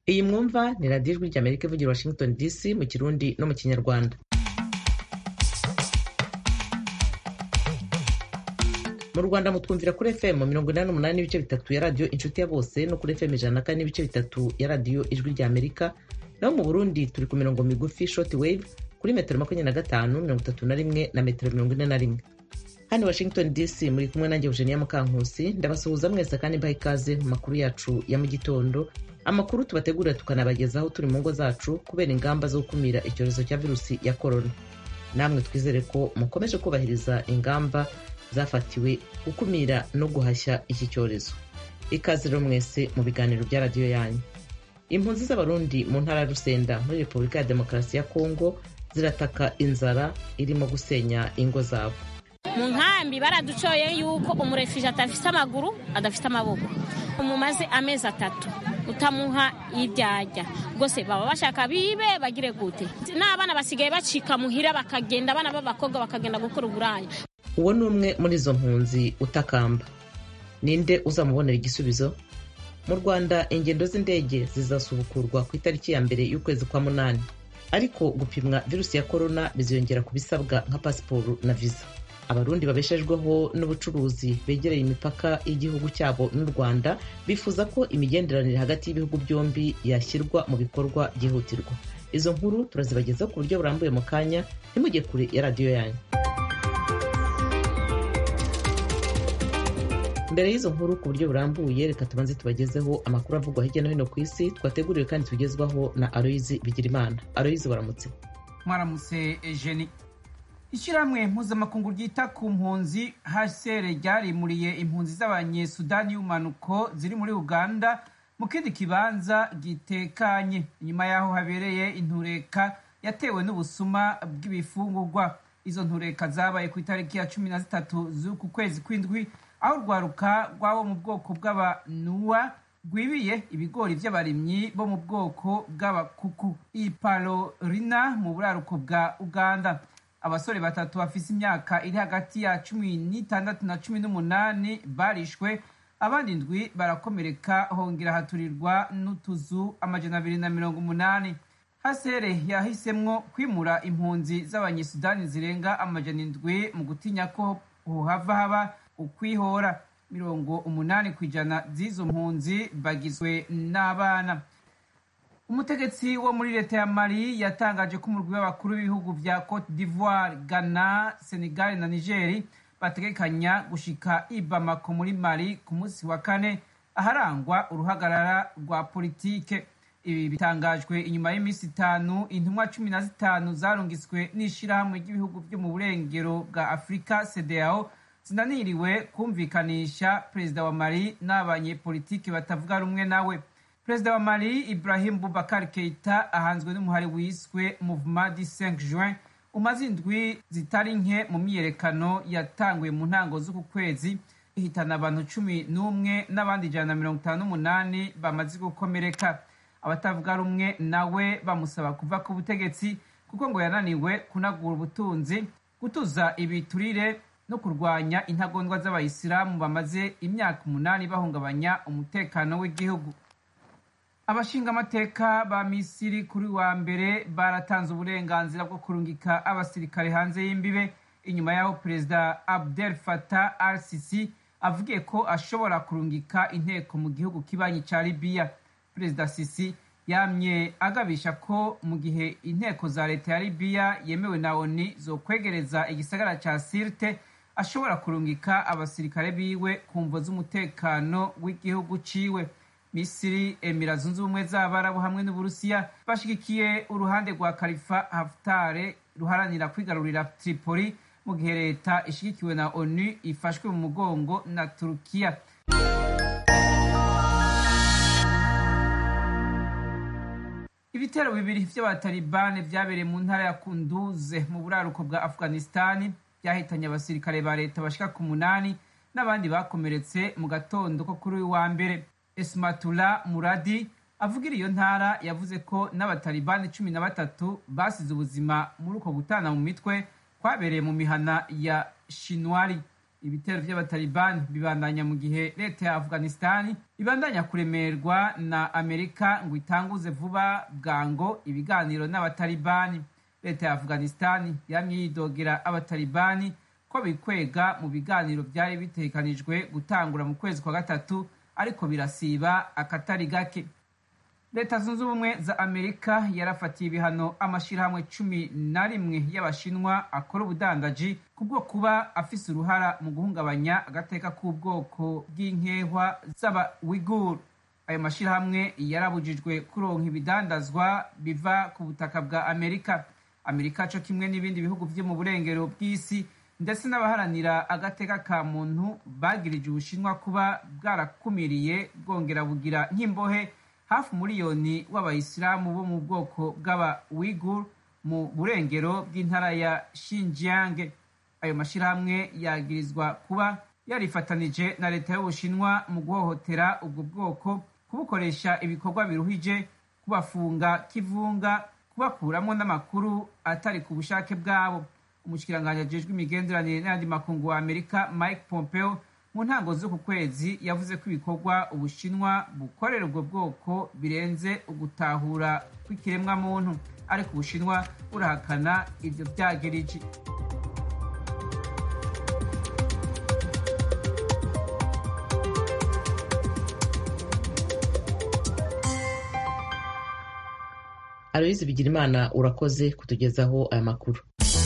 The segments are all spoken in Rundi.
iyi mwumva ni radiyo ijwi ry'amerika ivugira washington dc mu kirundi no mu kinyarwanda mu rwanda mutwumvira kuri fm mirongo inani n'umunani n'ibice bitatu ya radiyo inshuti ya bose no kuri fm ijana na kane n'ibice bitatu ya radiyo ijwi ry'amerika naho mu burundi turi ku mirongo migufi short wave kuri metero makumyabiri na gatanu mirongo itatu na rimwe na metero mirongo ine na rimwe hano washington dc muri kumwe nanjye eugenia mukankusi ndabasuhuza mwese kandi mbaha ikaze mu makuru yacu ya mu gitondo amakuru tubategurira tukanabagezaho turi mu ngo zacu kubera ingamba zo gukumira icyorezo cya virusi ya korona namwe twizere ko mukomeje kubahiriza ingamba zafatiwe gukumira no guhashya iki cyorezo ikaze rero mwese mu biganiro bya radiyo yanyu impunzi z'abarundi mu ntara ya rusenda muri repubulika ya demokarasi ya kongo zirataka inzara irimo gusenya ingo zabo mu nkambi baraducoye yuko umurefije adafite amaguru adafite amaboko mumaze amezi atatu utamuha ibyajya rwose baba bashaka bibe bagire gute n'abana basigaye bacika muhira bakagenda abana b'abakobwa bakagenda gukora uburaya uwo ni umwe muri izo mpunzi utakamba ninde uzamubonera igisubizo mu rwanda ingendo z'indege zizasubukurwa ku itariki ya mbere y'ukwezi kwa munani ariko gupimwa virusi ya korona biziyongera ku bisabwa nka pasiporo na viza abarundi babeshejweho n'ubucuruzi begereye imipaka y'igihugu cyabo n'u rwanda bifuza ko imigenderanire hagati y'ibihugu byombi yashyirwa mu bikorwa byihutirwa izo nkuru turazibagezaho ku buryo burambuye mu kanya ntimujye kure ya radiyo yanyu mbere y'izo nkuru ku buryo burambuye reka tubanze tubagezeho amakuru avugwa hirya no hino ku isi twateguriwe kandi tugezwaho na aloyizi bigirimana aloyizi baramutse mwaramutse ejeni ishyirahamwe mpuzamakungu ryita ku mpunzi hcr ryarimuriye impunzi z'abanyesudani y'umanuko ziri muri uganda mu kindi kibanza gitekanye inyuma y'aho habereye intureka yatewe n'ubusuma bw'ibifungurwa izo ntureka zabaye ku itariki ya cumi na zitatu z'uku kwezi kw'indwi aho urwaruka rw'abo mu bwoko bw'abanuwa rwibiye ibigori by'abarimyi bo mu bwoko bw'abakuku ipalorina mu buraruko bwa uganda abasore batatu bafise imyaka iri hagati ya cumi n'itandatu na cumi n'umunani barishwe abandi indwi barakomereka hongera haturirwa n'utuzu amajana abiri na mirongo umunani hasere yahisemwo kwimura impunzi z'abanyesudani zirenga amajana indwi mu gutinya ko hohava haba ukwihora mirongo umunani ku ijana z'izo mpunzi bagizwe n'abana umutegetsi wo muri leta ya mali yatangaje ko umurwi w'abakuru b'ibihugu vya cote d'ivoire ghana senegal na nigeri bategekanya gushika i bamako muri mali ku munsi wa kane aharangwa uruhagarara rwa politike ibi bitangajwe inyuma y'iminsi itanu intumwa cumi na zitanu zarungiswe n'ishirahamwe ry'ibihugu vyo mu burengero bwa afurika cdao zinaniriwe kumvikanisha perezida wa mali n'abanyepolitiki batavuga rumwe nawe perezida wa mali ibrahim bubakar keita ahanzwe n'umuhari wiswe mouvement du 5 juin umaze indwi zitari nke mu myiyerekano yatanguye mu ntango z'uku kwezi ihitana abantu cumi n'umwe n'abandi ijana na mirongo itanu n'umunani bamaze gukomereka abatavuga rumwe nawe bamusaba kuva ku butegetsi kuko ngo yananiwe kunagura ubutunzi gutuza ibiturire no kurwanya intagondwa z'abayisilamu bamaze imyaka umunani bahungabanya umutekano w'igihugu abashingamateka ba misiri kuri wa mbere baratanze uburenganzira bwo kurungika abasirikare hanze y'imbibe inyuma y'aho perezida abdel fatah al sisi avugiye ko ashobora kurungika inteko mu gihugu kibanyi ca libiya perezida sisi yamye agabisha ko mu gihe inteko za leta ya libiya yemewe na oni zokwegereza igisagara ca sirte ashobora kurungika abasirikare biwe ku mvo z'umutekano w'igihugu ciwe misiri emira zunze ubumwe z'abarabu hamwe n'uburusiya bashigikiye uruhande rwa kalifa haftare ruharanira kwigarurira tripoli mu gihe leta ishigikiwe na onu ifashwe mu mugongo na turukiya ibitero bibiri vy'abatalibani vyabereye mu ntara ya kunduze mu buraruko bwa afghanistani byahitanye abasirikare ba leta bashika ku munani n'abandi bakomeretse mu gatondo ko kuri uyu wa mbere esmatula muradi avugira iyo ntara yavuze ko n'abatalibani cumi na batatu basize ubuzima muri uko gutana mu mitwe kwabereye mu mihana ya shinwari ibitero by'abatalibani bibandanya mu gihe leta ya afghanistan ibandanya kuremerwa na amerika ngo itanguze vuba bwango ibiganiro n'abatalibani leta ya afghanistan yamye yidogera abatalibani ko bikwega mu biganiro byari bitekanijwe gutangura mu kwezi kwa gatatu ariko birasiba akatari gake leta zunze ubumwe za amerika yarafatiye ibihano amashyirahamwe cumi na rimwe y'abashinwa akora ubudandaji kubwo kuba afise uruhara mu guhungabanya agateka k'ubwoko bw'inkehwa z'abawiguru ayo mashyirahamwe yarabujijwe kuronka ibidandazwa biva ku butaka bwa amerika amerika co kimwe n'ibindi bihugu vyo mu burengero bw'isi ndetse n'abaharanira agateka ka muntu bagirije ubushinwa kuba bwarakumiriye bwongera bugira nk'imbohe hafi umuriyoni w'abayisilamu bo mu bwoko bw'abawigur mu burengero bw'intara ya Xinjiang ayo mashyirahamwe yagirizwa kuba yarifatanije na leta y'ubushinwa mu guhohotera ubwo bwoko kubukoresha ibikorwa biruhije kubafunga kivunga kubakuramo n'amakuru atari ku bushake bwabo umushikiranganji ajejwe imigenderanire n'ayandi makungu wa amerika mike pompeo mu ntango z'uku kwezi yavuze ko ibikorwa ubushinwa bukorera ubwo bwoko birenze ugutahura kw'ikiremwamuntu ariko ubushinwa burahakana ivyo vyagiriji aloyizi bigirimana urakoze kutugezaho aya makuru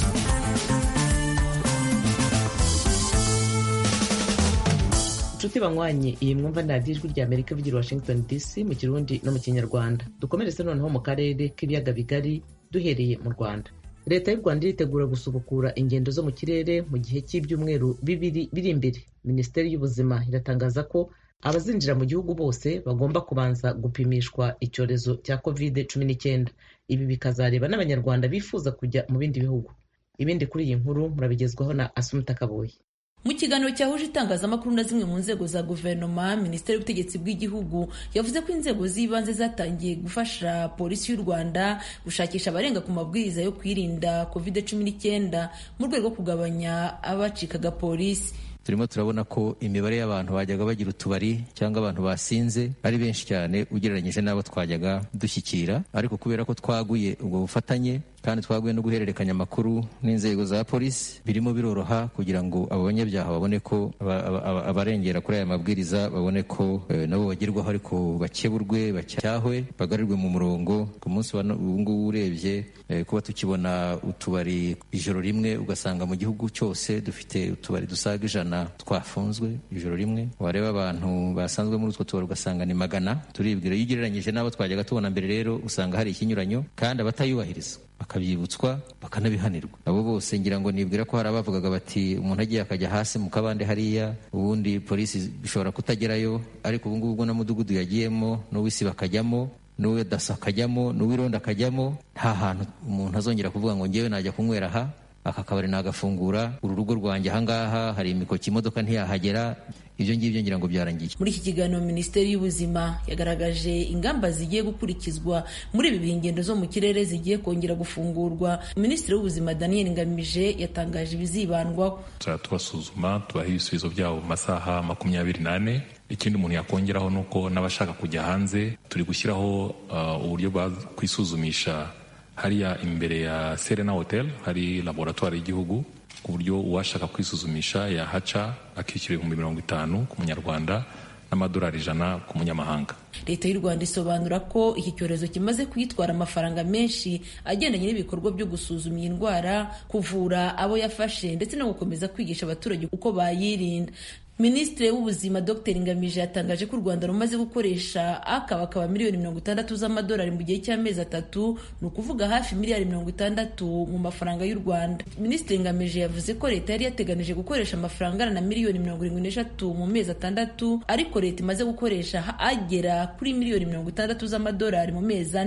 inshuti banywanyi iyi mwumva ni radiyo ijwi rya amerika ivugira washington dc mu kirundi no mu kinyarwanda dukomeretse noneho mu karere k'ibiyaga bigari duhereye mu rwanda leta y'u rwanda iritegura gusubukura ingendo zo mu kirere mu gihe cy'ibyumweru bibiri biri imbere minisiteri y'ubuzima iratangaza ko abazinjira mu gihugu bose bagomba kubanza gupimishwa icyorezo cya covid cumi n'icyenda ibi bikazareba n'abanyarwanda bifuza kujya mu bindi bihugu ibindi kuri iyi nkuru murabigezwaho na asumuta kaboyi mu kiganiro cyahuje itangazamakuru na zimwe mu nzego za guverinoma minisiteri y'ubutegetsi bw'igihugu yavuze ko inzego z'ibanze zatangiye gufasha polisi y'u rwanda gushakisha abarenga ku mabwiriza yo kwirinda covid cumi n'icyenda mu rwego rwo kugabanya abacikaga polisi turimo turabona ko imibare y'abantu bajyaga bagira utubari cyangwa abantu basinze ari benshi cyane ugereranyije n'abo twajyaga dushyikira ariko kubera ko twaguye ubwo bufatanye kandi twaguye no guhererekanya amakuru n'inzego za polisi birimo biroroha kugira ngo abo banyabyaha babone ko abarengera kuri aya mabwiriza babone ko nabo bagerwaho ariko bakeburwe bacyahwe bagarirwe mu murongo ku munsi ubu ngubu urebye kuba tukibona utubari ijoro rimwe ugasanga mu gihugu cyose dufite utubari dusaga ijana twafunzwe ijoro rimwe wareba abantu basanzwe muri utwo tubari ugasanga ni magana turibwira iyo ugereranyije n'abo twajyaga tubona mbere rero usanga hari ikinyuranyo kandi abatayubahiriza bakabyibutswa bakanabihanirwa abo bose ngira ngo nibwira ko hari abavugaga bati umuntu agiye akajya hasi mu kabande hariya ubundi polisi bishobora kutagerayo ariko ubu ngubu na mudugudu yagiyemo n'uw'isi bakajyamo n'uwe daso akajyamo n'uw'irondo akajyamo nta hantu umuntu azongera kuvuga ngo ngewe najya kunywera aha aka kabari nagafungura uru rugo rwanjye ahangaha hari imikoki imodoka ntiyahagera ibyo ngibyo ngira ngo byarangiye muri iki kiganiro minisiteri y'ubuzima yagaragaje ingamba zigiye gukurikizwa muri ibi bihe ingendo zo mu kirere zigiye kongera gufungurwa minisitiri w'ubuzima daniel ngamije yatangaje ibizibandwaho tubasuzuma tubaha ibisubizo byabo mu masaha makumyabiri n'ane ikindi umuntu yakongeraho ni uko n'abashaka kujya hanze turi gushyiraho uburyo bwa kwisuzumisha hariya imbere ya serena hotel hari laboratwari y'igihugu ku buryo uwashaka kwisuzumisha yahaca akishyura ibihumbi mirongo itanu ku munyarwanda n'amadolari ijana ku munyamahanga leta y'u rwanda isobanura ko iki cyorezo kimaze kuyitwara amafaranga menshi agendanye n'ibikorwa byo gusuzuma iyi ndwara kuvura abo yafashe ndetse no gukomeza kwigisha abaturage uko bayirinda minisitiri w'ubuzima dr ngamije yatangaje ko u rwanda rumaze gukoresha akabakaba miliyoni mirongo itandatu z'amadolari mu gihe cy'amezi atatu ni ukuvuga hafi miliyari mirongo itandatu mu mafaranga y'u rwanda minisitiri ngamije yavuze ko leta yari yateganije gukoresha amafaranga angana na miliyoni mirongo irindwi n'eshatu mu mezi atandatu ariko leta imaze gukoresha agera kuri miliyoni mirongo itandatu z'amadolari mu mezi ane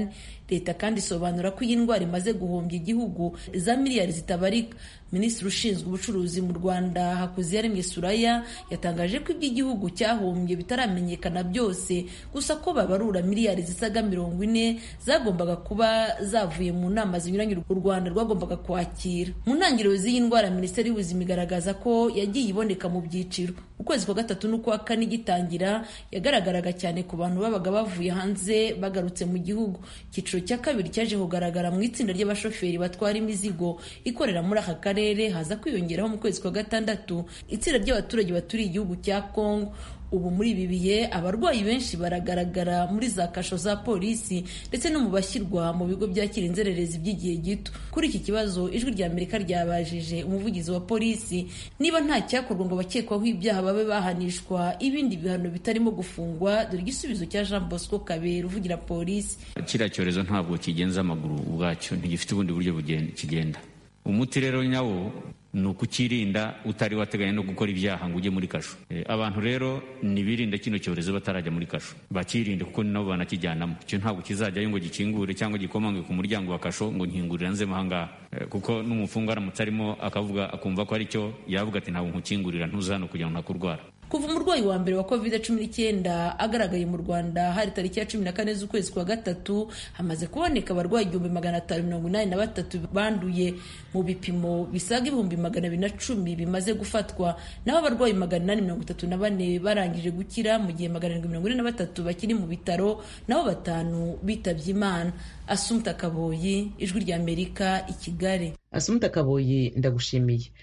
leta kandi isobanura ko iyi ndwara imaze guhombya igihugu za miliyari zitabarika minisitiri ushinzwe ubucuruzi mu rwanda hakuziyaremye suraya yatangaje ko iby'igihugu cyahombye bitaramenyekana byose gusa ko babarura miliyari zisaga mirongo ine zagombaga kuba zavuye mu nama zinyuranye u rwanda rwagombaga kwakira mu ntangiriro z'iyi ndwara minisiteri y'ubuzima igaragaza ko yagiye iboneka mu byiciro ukwezi kwa gatatu n'ukwa kane igitangira yagaragaraga cyane ku bantu babaga bavuye hanze bagarutse mu gihugu icyiciro cya kabiri cyaje kugaragara mu itsinda ry'abashoferi batwara imizigo ikorera muri aka karere haza kwiyongeraho mu kwezi kwa gatandatu itsinda ry'abaturage baturiye igihugu cya kongo ubu muri ibi bihe abarwayi benshi baragaragara muri za kasho za polisi ndetse no mu bashyirwa mu bigo byakira inzererezi by'igihe gito kuri iki kibazo ijwi rya amerika ryabajije umuvugizi wa polisi niba nta cyakorwa ngo abakekwaho ibyaha babe bahanishwa ibindi bihano bitarimo gufungwa dore igisubizo cya jean bosco kabera uvugira polisi kiriya cyorezo ntabwo kigenza amaguru ubwacyo ntigifite ubundi buryo kigenda umuti rero nyawo ni ukukirinda utari wateganya no gukora ibyaha ngo ujye muri kasho abantu rero ntibirinde kino cyorezo batarajya muri kasho bakirinde kuko ni nabo banakijyanamo icyo ntabwo kizajyayo ngo gikingure cyangwa gikomange ku muryango wa kasho ngo nkingurira nzemo ahangaha kuko n'umufungwa aramutse arimo akavuga akumva ko ari cyo yavuga ati ntabwo nkukingurira ntuza hano kugira ngo ntakurwara kuva umurwayi wa mbere wa covid cumi n'icyenda agaragaye mu rwanda hari tariki ya cumi na kane z'ukwezi kwa gatatu hamaze kuboneka abarwayi igihumbi magana atanu mirongo inani na batatu banduye mu bipimo bisaga ibihumbi magana abiri na cumi bimaze gufatwa naho abarwayi magana inani mirongo itatu na bane barangije gukira mu gihe magana arindwi mirongo ine na batatu bakiri mu bitaro naho batanu bitabye imana asumta kaboyi ijwi rya amerika i kigali asumta kaboyi ndagushimiye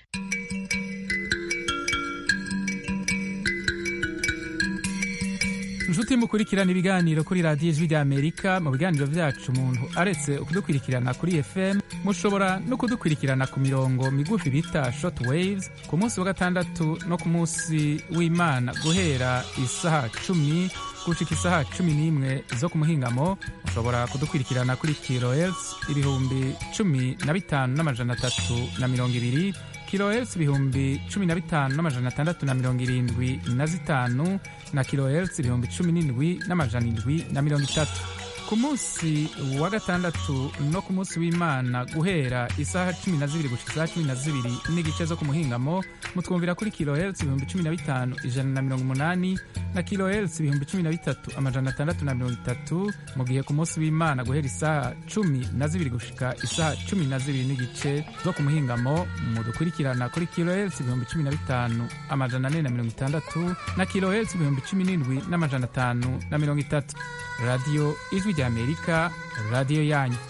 inshuti mukurikirana ibiganiro kuri radiyo ijwi rya amerika mu biganiro byacu umuntu aretse kudukurikirana kuri fm mushobora no kudukurikirana ku mirongo migufi bita short waves ku munsi wa gatandatu no ku munsi w'imana guhera isaha cumi gushika isaha cumi n'imwe zo ku muhingamo mushobora kudukurikirana kuri kilohertz ibihumbi cumi na bitanu n'amajana atatu na mirongo ibiri kilohertz ibihumbi cumi na bitanu n'amajana atandatu na mirongo irindwi na zitanu na kilohertz ibihumbi cumi n'indwi n'amajana indwi na mirongo itatu ku munsi wa gatandatu no ku munsi w'imana guhera isaha cumi na zibiri gushika isaha cumi na zibiri n'igice zo ku muhingamo mutwumvira kuri kilohertz ibihumbi cumi na bitanu ijana na mirongo umunani na kilohertz ibihumbi cumi na bitatu amajana atandatu na mirongo itatu mu gihe ku munsi w'imana guhera isaha cumi na zibiri gushika isaha cumi na zibiri n'igice zo ku muhingamo mudukurikirana kuri kilohertz ibihumbi cumi na bitanu amajana ane na mirongo itandatu na kilohertz ibihumbi cumi n'indwi n'amajana atanu na mirongo itatu radiyo ijwi rya amerika radiyo yanyu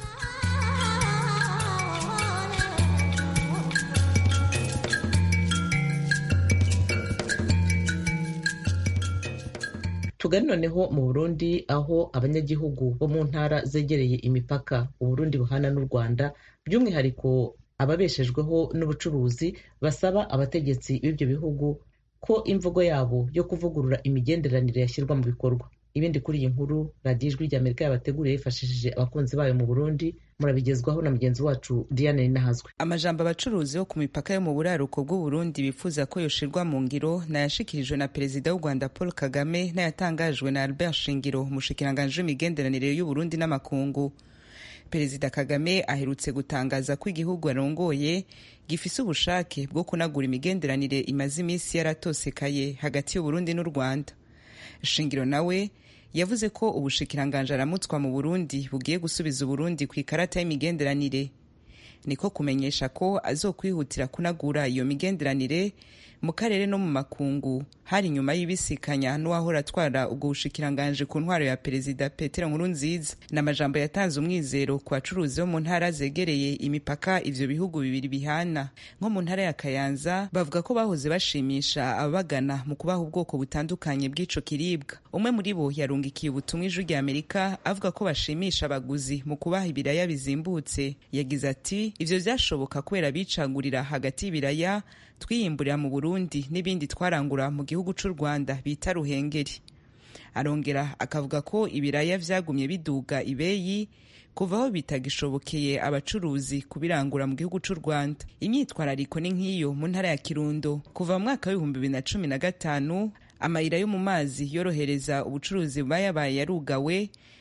tugari noneho mu burundi aho abanyagihugu bo mu ntara zegereye imipaka uburundi buhana n'u rwanda by'umwihariko ababeshejweho n'ubucuruzi basaba abategetsi b'ibyo bihugu ko imvugo yabo yo kuvugurura imigenderanire yashyirwa mu bikorwa ibindi kuri iyi nkuru radiyo ijwi rya amerika yabateguriye yifashishije abakunzi bayo mu burundi murabigezwaho na mugenzi wacu diane ninahazwe amajambo abacuruzi bo ku mipaka yo mu buraruko bw'uburundi bifuza ko yoshirwa mu ngiro nayashikirijwe na perezida w'u rwanda paul kagame n'ayatangajwe na albert shingiro umushikiranganji w'imigenderanire y'uburundi n'amakungu perezida kagame aherutse gutangaza ko igihugu arongoye gifise ubushake bwo kunagura imigenderanire imaze iminsi yaratosekaye hagati y'uburundi n'u rwanda shingiro nawe yavuze ko ubushikiranganje aramutswa mu burundi bugiye gusubiza uburundi ku ikarata y'imigenderanire niko kumenyesha ko azokwihutira kunagura iyo migenderanire mu karere no mu makungu hari nyuma y'ibisikanya n'uwahora atwara ubwo bushikiranganje ku ntwaro ya perezida petero nkurunziza ni amajambo yatanze umwizero ku bacuruzi bo mu ntara zegereye imipaka ivyo bihugu bibiri bihana nko mu ntara ya kayanza bavuga ko bahoze bashimisha ababagana mu kubaha ubwoko butandukanye bw'ico kiribwa umwe muri bo yarungikiye ubutumwa ijwi rya amerika avuga ko bashimisha abaguzi mu kubaha ibiraya bizimbutse yagize ati ivyo vyashoboka kubera bicagurira hagati y'ibiraya twiyimburira mu burundi n'ibindi twarangura mu gihugu c'u rwanda bita ruhengeri arongera akavuga ko ibiraya vyagumye biduga ibeyi kuva aho bitagishobokeye abacuruzi kubirangura mu gihugu c'u rwanda imyitwarariko ni nk'iyo mu ntara ya kirundo kuva mu mwaka w'ibihumbi bibiri na cumi na gatanu amayira yo mu mazi yorohereza ubucuruzi buba yabaye yarugawe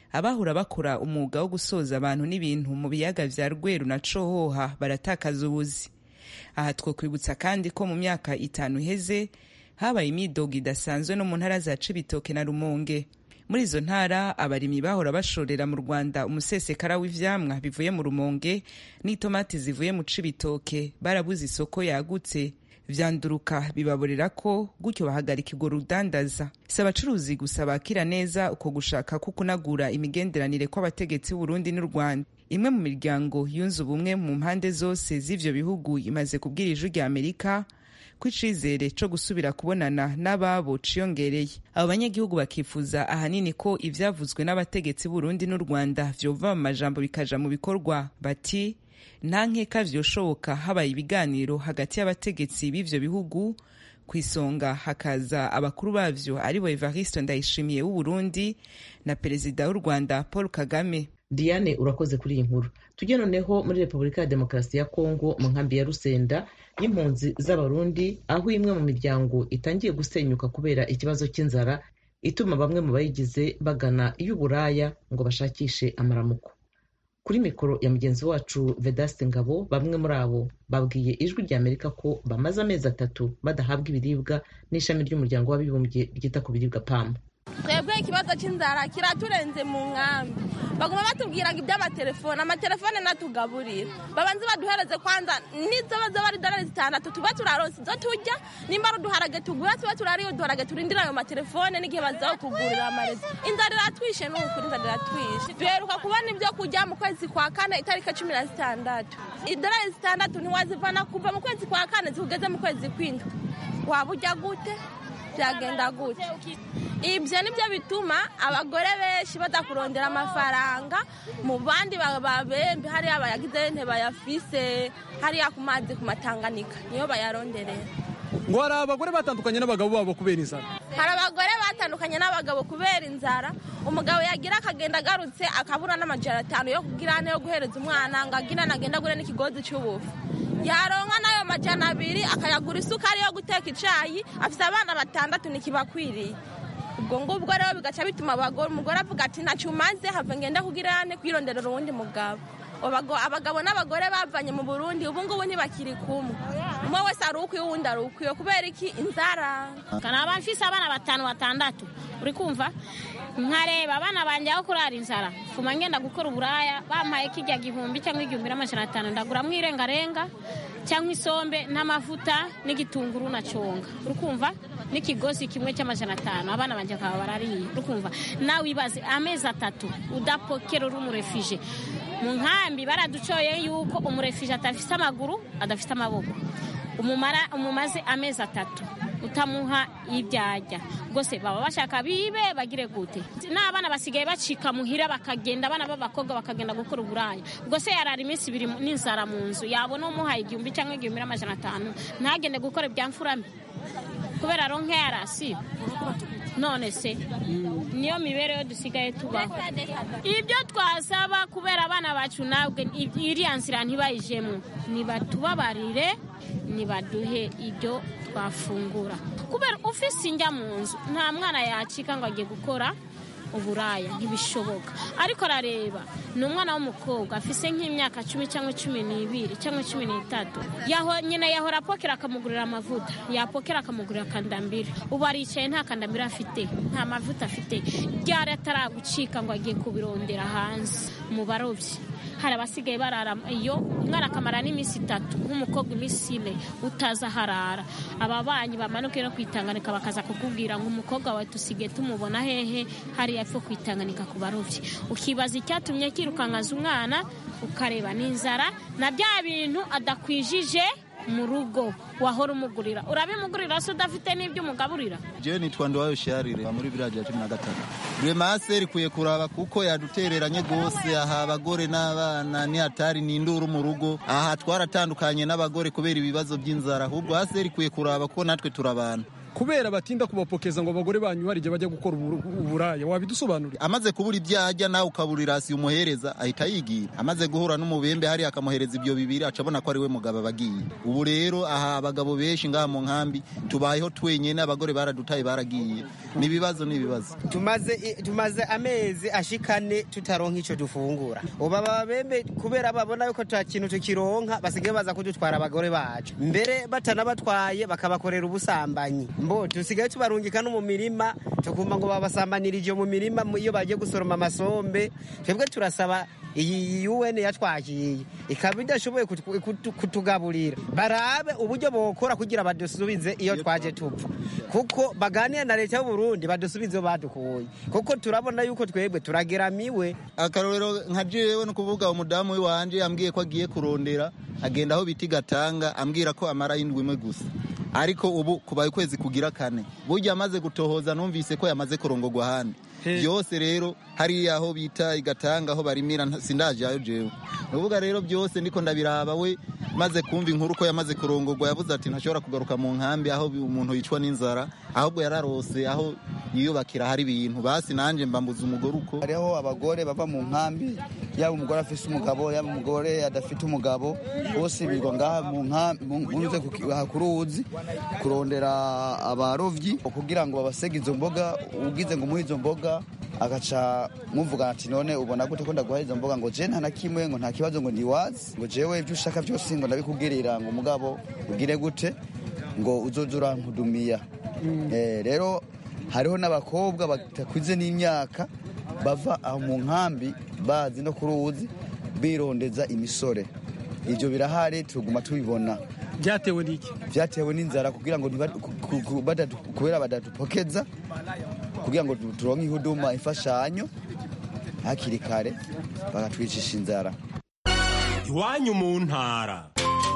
abahora bakora umwuga wo gusoza abantu n'ibintu mu biyaga vya rweru na cohoha baratakaza ubuzi aha twokwibutsa kandi ko mu myaka itanu iheze habaye imidogo idasanzwe no mu ntara za cibitoke na rumonge muri izo ntara abarimyi bahora bashorera mu rwanda umusesekara w'ivyamwa bivuye mu rumonge n'itomati zivuye mu cibitoke barabuze isoko yagutse vyanduruka bibaborera ko gutyo bahagarika urwo rudandaza si abacuruzi gusa bakira neza uko gushaka ko kunagura imigenderanire kw'abategetsi b'uburundi n'u rwanda imwe mu miryango yunze ubumwe mu mpande zose z'ivyo bihugu imaze kubwira ijwi rya amerika ko icizere co gusubira kubonana n'ababo ciyongereye abo banyagihugu bakifuza ahanini ko ivyavuzwe n'abategetsi b'urundi n'u rwanda vyova mu majambo bikaja mu bikorwa bati nta nkeka vyoshoboka habaye ibiganiro hagati y'abategetsi b'ivyo bihugu ku isonga hakaza abakuru bavyo aribo evariste ndayishimiye w'uburundi na perezida w'u rwanda paul kagame diane urakoze kuri iyi nkuru tujye noneho muri repubulika ya demokarasi ya kongo mu nkambi ya rusenda y'impunzi z'abarundi aho imwe mu miryango itangiye gusenyuka kubera ikibazo cy'inzara ituma bamwe mu bayigize bagana iy'uburaya ngo bashakishe amaramuko kuri mikoro ya mugenzi wacu vedaste ngabo bamwe muri abo babwiye ijwi rya amerika ko bamaze amezi atatu badahabwa ibiribwa n'ishami ry'umuryango w'abibumbye ryita ku biribwa pamu twebwe ikibazo cy'inzara kiraturenze mu nkambi baguma batubwira ngo iby'amatelefone amatelefone natugaburira babanze baduhereze kwanza nizo bazoba ari dolari zitandatu tuba turaronse izo turya nimba ari uduharage tugura tuba turariyo uduharage turindira ayo matelefone n'igihe bazaho kugurira amarezi inzara iratwishe n'ukuri inzara iratwishe duheruka kubona ibyo kurya mu kwezi kwa kane itariki cumi na zitandatu idolari zitandatu ntiwazivana kuva mu kwezi kwa kane zikugeze mu kwezi kw'indwi waba ujya gute byagenda gute ibyo nibyo bituma abagore benshi badakurondera amafaranga mu bandi babembe hariya bayagize ntibayafise hariya ku mazi ku matanganika niyo bayaronderera ngo hari abagore batandukanye n'abagabo babo kubera inzara hari abagore batandukanye n'abagabo kubera inzara umugabo yagira akagenda agarutse akabura n'amajana atanu yo kugira yo guhereza umwana ngo agira nagenda agure n'ikigozi cy'ubufu yaronka n'ayo majana abiri akayagura isukari yo guteka icyayi afite abana batandatu ntikibakwiriye ubwo ngubwo rero bigaca bituma umugore avuga ati ntacyo umaze have ngenda kugira ne kwironderera uwundi mugabo abagabo n'abagore bavanye mu burundi ubu ngubu ntibakiri kumwe umwe wese ari ukwiye uwundi ari ukwiye kubera iki inzara kanaba mfise abana batanu batandatu uri kumva nkareba abana banjye aho kurara inzara fuma ngenda gukora uburaya bampaye kijya gihumbi cyangwa igihumbi n'amajana atanu ndaguramo irengarenga cyangwa isombe n'amavuta n'igitunguru na conga urukumva n'ikigozi kimwe cy'amajana atanu abana banjye bakaba barariye urukumva nawe ibaze amezi atatu udapokera uri umurefije mu nkambi baraducoye yuko umurefije adafite amaguru adafite amaboko umumara umumaze amezi atatu utamuha ibyajya rwose baba bashaka bibe bagire gute n'abana basigaye bacika muhira bakagenda abana b'abakobwa bakagenda gukora uburaya rwose yarara iminsi ibiri n'inzara mu nzu yabona umuhaye igihumbi cyangwa igihumbi n'amajana atanu ntagende gukora ibya mfurame kubera ronke yarasi none se niyo mibereho dusigaye tubaho ibyo twasaba kubera abana bacu nabwe iriya nzira ntibayijemo nibatubabarire nibaduhe ibyo twafungura kubera ufise injya mu nzu nta mwana yacika ngo agiye gukora uburaya ntibishoboka ariko arareba ni umwana w'umukobwa afise nk'imyaka cumi cyangwa cumi n'ibiri cyangwa cumi n'itatu nyina yahora apokera akamugurira amavuta yapokera akamugurira akandambiri ubu aricaye nta kandambiri afite nta mavuta afite ryari ataragucika ngo agiye kubirondera hanze mu barobyi hari abasigaye barara iyo umwana akamara n'iminsi itatu nk'umukobwa iminsi ine utaza aharara ababanyi bamanuke no kwitanganika bakaza kukubwira ngo umukobwa wawe tusigaye tumubona hehe hariya epfo kwitanganika ku barobyi ukibaza icyatumye kirukankaza umwana ukareba n'inzara na bya bintu adakwijije mu rugo wahora umugurira urabimugurira se udafite n'ibyo umugaburira jewe nitwa ndiwayo sharire muri biriya cumi na gatatu remase rikwiye kuraba kuko yadutereranye rwose aha abagore n'abana ni hatari ni induru mu rugo aha twaratandukanye n'abagore kubera ibibazo by'inzara ahubwo hasi rikwiye kuraba kuko natwe turabana kubera batinda kubapokeza ngo abagore banyu hari igihe bajya gukora uburaya wabidusobanurira amaze kubura ibyo ajya nawe ukabura irasi umuhereza ahita yigira amaze guhura n'umubembe hariya akamuhereza ibyo bibiri acabona ko ari we mugabo abagiye ubu rero aha abagabo benshi ngaha mu nkambi tubayeho twenyine abagore baradutaye baragiye ni ibibazo ni ibibazo tumaze tumaze amezi ashikane tutaronka icyo dufungura ubu ababembe kubera babona yuko ta kintu tukironka basigaye baza kudutwara abagore bacu mbere batanabatwaye bakabakorera ubusambanyi mbo tusigaye tubarungika no mu mirima tukumva ngo babasambanirije mu mirima iyo bagiye gusoroma amasombe twebwe turasaba iyi UN yatwakiye ikaba idashoboye kutugaburira barabe uburyo bokora kugira badusubize iyo twaje tupfa kuko baganira na leta y'u Burundi badusubize badukuye kuko turabona yuko twebwe turageramiwe akarorero nka jewe no kuvuga umudamu w'iwanje yambwiye ko agiye kurondera agenda aho biti gatanga ambwira ko amara y'indwi imwe gusa ariko ubu kubaye ukwezi kugira kane burya amaze gutohoza numvise ko yamaze kurongogwa ahandi byose rero hariya aho bita igatanga aho barimira sindajayo jewe nuvuga rero byose ndiko ndabiraba we maze kumva inkuru ko yamaze kurongogwa yavuze ati ntashobora kugaruka mu nkambi aho umuntu yicwa n'inzara ahubwo yararose aho yiyubakira hari ibintu basi nanje mbambuza umugore uko hariho abagore bava mu nkambi yaba umugore afise umugabo yaba umugore adafite umugabo bose birirwa ngaha mu nkambi munyuze ku ruzi kurondera abarovyi kugira ngo babasege izo mboga ugize ngo muhe izo mboga agaca muvugana ati none ubona gute ko ndaguha izo mboga ngo je nta na kimwe ngo nta kibazo ngo ndiwazi ngo jewe ibyo ushaka byose ngo ndabikubwirira ngo mugabo ugire gute ngo uzoze urankudumiya rero hariho n'abakobwa batakuze n'imyaka bava aho mu nkambi bazi no ku ruzi birondeza imisore ibyo birahari tuguma tubibona byatewe n'iki byatewe n'inzara kugira ngo kubera badadupokeza kugira ngo turonke ihuduma imfashanyo hakiri kare bakatwicisha inzara iwanyu mu ntara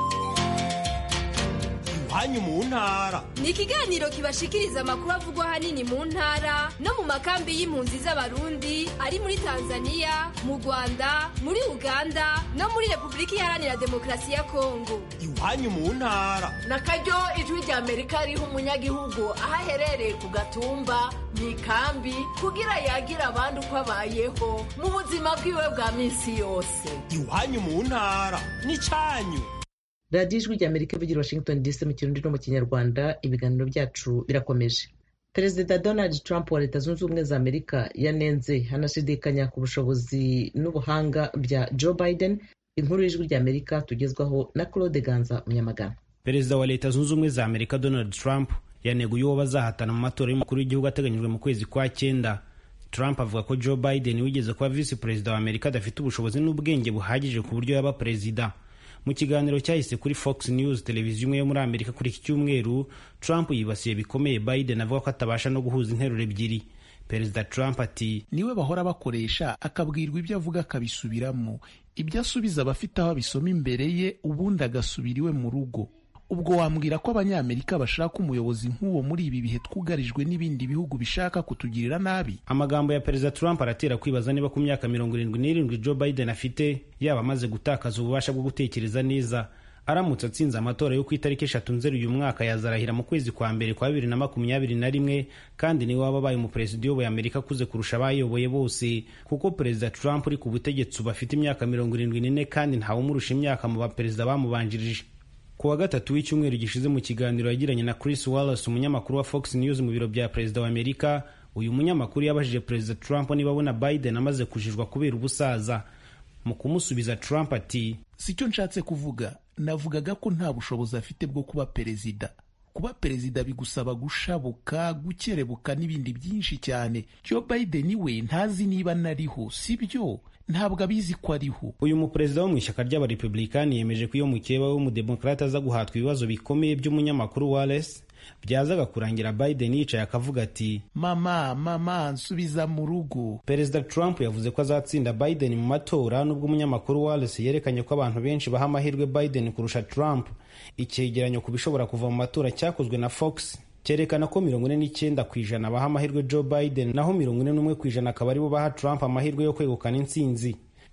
iwanyu mu ntara ni ikiganiro kibashikiriza amakuru avugwa ahanini mu ntara no mu makambi y'impunzi z'abarundi ari muri tanzania mu rwanda muri uganda no muri repubulika iharanira demokarasi ya kongo iwanyu mu ntara na karyo ijwi rya amerika riha umunyagihugu aho aherereye ku gatumba mu ikambi kugira yagire abandi uko abayeho mu buzima bwiwe bwa minsi yose iwanyu mu ntara ni cyanyu radiyo ijwi rya amerika ivugira washington dc mu kirundi no mu kinyarwanda ibiganiro byacu birakomeje perezida donald trump wa leta zunze ubumwe za amerika yanenze hanashidikanya ku bushobozi n'ubuhanga bya joe biden inkuru y'ijwi rya amerika tugezwaho na claude ganza munyamagana perezida wa leta zunze ubumwe za amerika donald trump yaneguye uwo bazahatana mu matora y'umukuru w'igihugu ateganyijwe mu kwezi kwa cyenda trump avuga ko joe biden wigeze kuba visi perezida wa amerika adafite ubushobozi n'ubwenge buhagije ku buryo yaba perezida mu kiganiro cyahise kuri fox news televiziyo imwe yo muri amerika kuri iki cyumweru trump yibasiye bikomeye biden avuga ko atabasha no guhuza interuro ebyiri perezida trump ati niwe bahora bakoresha akabwirwa ibyo avuga akabisubiramo ibyo asubiza abafite aho abisoma imbere ye ubundi agasubira iwe mu rugo ubwo wambwira ko abanyamerika bashaka umuyobozi nk'uwo muri ibi bihe twugarijwe n'ibindi bihugu bishaka kutugirira nabi amagambo ya perezida trump aratera kwibaza niba ku myaka mirongo irindwi n'irindwi joe biden afite yaba amaze gutakaza ububasha bwo gutekereza neza aramutse atsinze amatora yo ku itariki eshatu nzeri uyu mwaka yazarahira mu kwezi kwa mbere kwa bibiri na makumyabiri na rimwe kandi niwe waba abaye umuperezida uyoboye amerika akuze kurusha abayoboye bose kuko perezida trump uri ku butegetsi ubu afite imyaka mirongo irindwi n'ine kandi ntawumurusha imyaka mu baperezida bamubanjirije ku wa gatatu w'icyumweru gishize mu kiganiro yagiranye na Chris Wallace umunyamakuru wa Fox News mu biro bya perezida wa Amerika uyu munyamakuru yabajije perezida Trump niba abona Biden amaze kujijwa kubera ubusaza mu kumusubiza Trump ati si cyo nshatse kuvuga navugaga ko nta bushobozi afite bwo kuba perezida kuba perezida bigusaba gushabuka gukerebuka n'ibindi byinshi cyane Joe Biden we ntazi niba nariho si byo ntabwo abizi ko ariho uyu muperezida wo mu ishyaka ry'abarepublikani yemeje ko iyo mukeba we w'umudemokrate aza guhatwa ibibazo bikomeye by'umunyamakuru Wallace byazaga kurangira Biden yicaye akavuga ati mama mama nsubiza mu rugo perezida Trump yavuze ko azatsinda Biden mu matora nubwo umunyamakuru Wallace yerekanye ko abantu benshi baha amahirwe Biden kurusha Trump icyegeranyo ku bishobora kuva mu matora cyakozwe na Fox cyerekana ko mirongo ine n'icyenda ku ijana baha amahirwe Joe Biden naho mirongo ine n'umwe ku ijana akaba aribo baha Trump amahirwe yo kwegukana intsinzi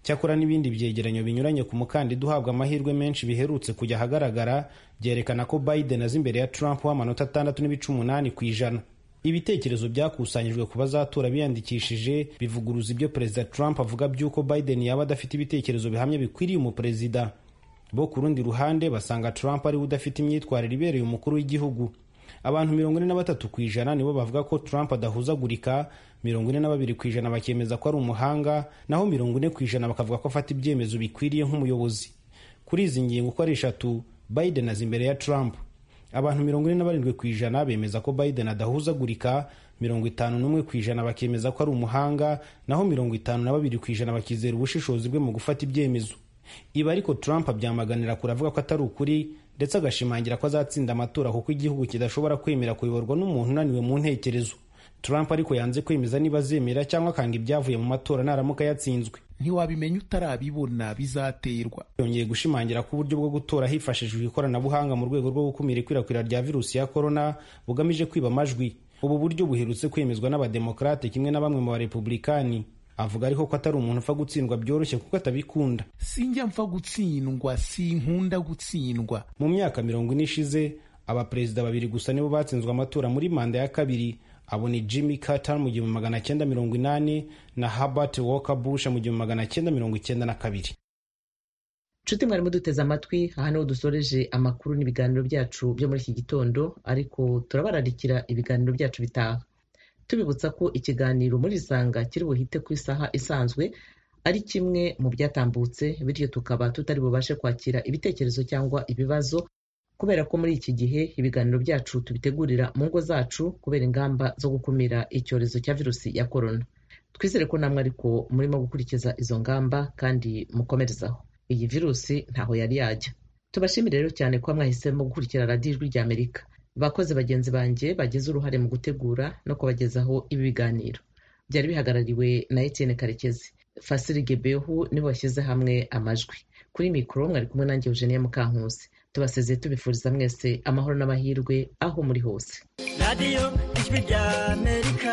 cyakora n'ibindi byegeranyo binyuranye ku mukandida uhabwa amahirwe menshi biherutse kujya ahagaragara byerekana ko biden azi imbere ya trump w'amanota atandatu n'ibice umunani ku ijana ibitekerezo byakusanyijwe ku bazatora biyandikishije bivuguruza ibyo perezida trump avuga by'uko biden yaba adafite ibitekerezo bihamye bikwiriye umuperezida bo ku rundi ruhande basanga trump ariwe udafite imyitwarire ibereye umukuru w'igihugu abantu mirongo ine na batatu ku ijana nibo bavuga ko trump adahuzagurika mirongo ine na babiri ku ijana bakemeza ko ari umuhanga naho mirongo ine ku ijana bakavuga ko afata ibyemezo bikwiriye nk'umuyobozi kuri izi ngingo uko ari eshatu biden azi imbere ya trump abantu mirongo ine na barindwi ku ijana bemeza ko biden adahuzagurika mirongo itanu n'umwe ku ijana bakemeza ko ari umuhanga naho mirongo itanu na babiri ku ijana bakizera ubushishozi bwe mu gufata ibyemezo ibi ariko trump abyamaganira kure avuga ko atari ukuri ndetse agashimangira ko azatsinda amatora kuko igihugu kidashobora kwemera kuyoborwa n'umuntu unaniwe mu ntekerezo trump ariko yanze kwemeza niba azemera cyangwa akanga ibyavuye mu matora naramuka yatsinzwe ntiwabimenya utarabibona bizaterwa yongeye gushimangira ko uburyo bwo gutora hifashishijwe ikoranabuhanga mu rwego rwo gukumira ikwirakwira rya virusi ya korona bugamije kwiba amajwi ubu buryo buherutse kwemezwa n'abademokarate kimwe na bamwe mu barepublikani avuga ariko ko atari umuntu upfa gutsindwa byoroshye kuko atabikunda sinjya mpfa gutsindwa sinkunda gutsindwa mu myaka mirongo ine ishize abaperezida babiri gusa nibo batsinzwe amatora muri manda ya kabiri abo ni jimmy carter mu gihumbi magana cyenda mirongo inani na herbert walker bush mu gihumbi magana cyenda mirongo icyenda na kabiri nshuti mwarimu duteze amatwi aha niho dusoreje amakuru n'ibiganiro byacu byo muri iki gitondo ariko turabararikira ibiganiro byacu bitaha tubibutsa ko ikiganiro muri isanga kiri buhite ku isaha isanzwe ari kimwe mu byatambutse bityo tukaba tutari bubashe kwakira ibitekerezo cyangwa ibibazo kubera ko muri iki gihe ibiganiro byacu tubitegurira mu ngo zacu kubera ingamba zo gukumira icyorezo cya virusi ya korona twizere ko namwe ariko murimo gukurikiza izo ngamba kandi mukomerezaho iyi virusi ntaho yari yajya tubashimire rero cyane kuba mwahisemo gukurikira radiyo ijwi rya amerika bakozi bagenzi banjye bagize uruhare mu gutegura no kubagezaho ibi biganiro byari bihagarariwe na etienne karekezi fasiri gebehu nibo bashyize hamwe amajwi kuri mikoro mwari kumwe nanjye eugenia mukankusi tubasezeye tubifuriza mwese amahoro n'amahirwe aho muri hose radiyo ijwi rya amerika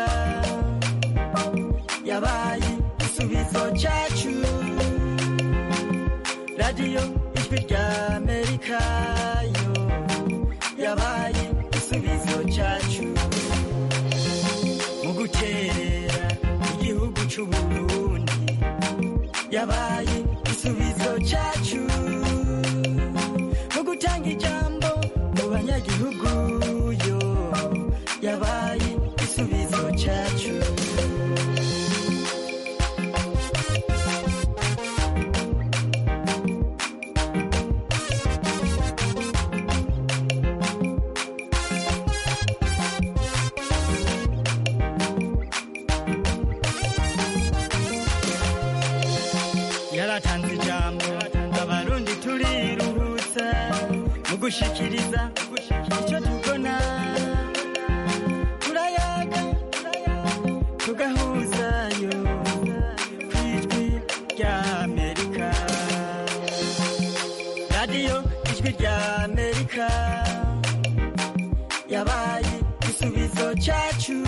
yabaye igisubizo cyacu radiyo ijwi rya amerika yo yabaye igisubizo cyacu mu gukerera igihugu cy'uburundi yabaye igisubizo cyacu mu gutanga ijambo mu banyagihugu yo yabaye igisubizo cyacu yaratanze ijambo abarundi turiruhutsa mu gushikiriza icyo tubona turayaga tugahuzayo ku ijwi rya amerika radiyo ijwi rya amerika yabaye igisubizo cyacu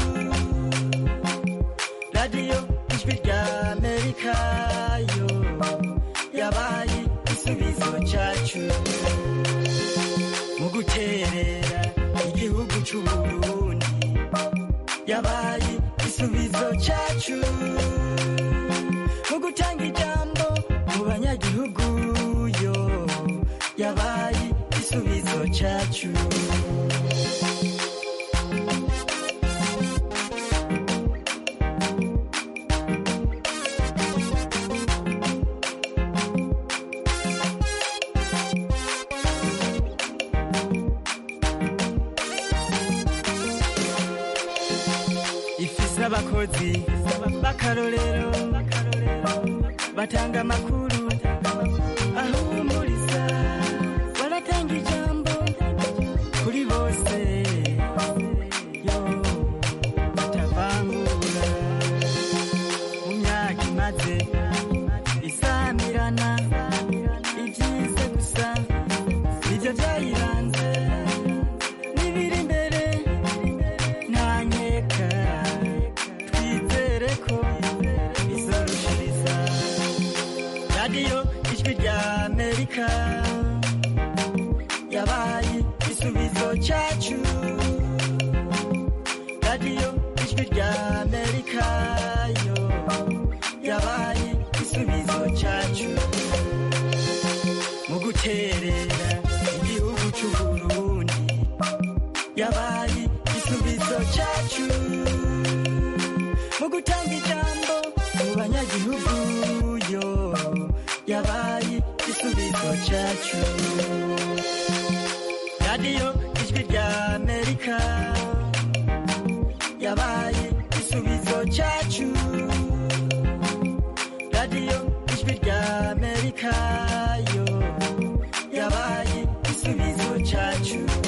radiyo ijwi rya amerika yo yabaye igisubizo cyacu mu guterera igihugu cy'uburundi yabaye igisubizo cyacu mu gutanga ijambo mu banyagihugu yo yabaye igisubizo cyacu ifise abakozi b'akarorero batanga amakuru ahumuriza baratanga ijambo kuri bose yo batavangura mu myaka imaze isamirana ibyize gusa nibyo byayiranze n'ibiri imbere ntanyeka twizere ko izorushiriza igisubizo cyacu radiyo ijwi rya amerika yo yabaye igisubizo cyacu mu guterera igihugu cy'u burundi yabaye igisubizo cyacu mu gutanga ijambo mu banyagihugu yo yabaye igisubizo cyacu radiyo ijwi rya amerika yabaye igisubizo cyacu radiyo ijwi rya amerika yo yabaye igisubizo cyacu